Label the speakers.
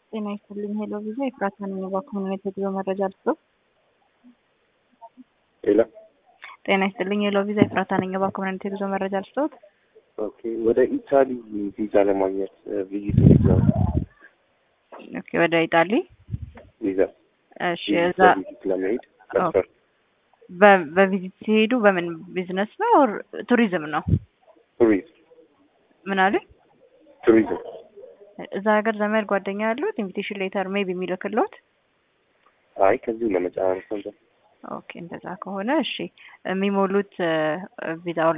Speaker 1: ጤና ይስጥልኝ። ሄሎ ቪዛ የፍራታ ነኝ። በኮሚኒቲ የጉዞ መረጃ ልስጥ።
Speaker 2: ሌላ
Speaker 1: ጤና ይስጥልኝ። ሄሎ ቪዛ የፍራታ ነኝ። በኮሚኒቲ የጉዞ መረጃ ልስጥ።
Speaker 2: ኦኬ። ወደ ኢታሊ ቪዛ ለማግኘት ቪዚት እንዴት ነው?
Speaker 1: ኦኬ። ወደ ኢጣሊ
Speaker 2: ቪዛ
Speaker 1: እሺ። እዛ
Speaker 2: ቪዚት ለመሄድ መስፈርት
Speaker 1: በ- በቪዚት ሲሄዱ በምን ቢዝነስ ነው ኦር ቱሪዝም ነው?
Speaker 2: ቱሪዝም
Speaker 1: ምን አለ?
Speaker 2: ቱሪዝም
Speaker 1: እዛ ሀገር ዘመድ ጓደኛ ያሉት ኢንቪቴሽን ሌተር ሜቢ የሚልክሎት?
Speaker 2: አይ ከዚሁ ለመጨራረስ ነበር።
Speaker 1: ኦኬ። እንደዛ ከሆነ እሺ የሚሞሉት ቪዛው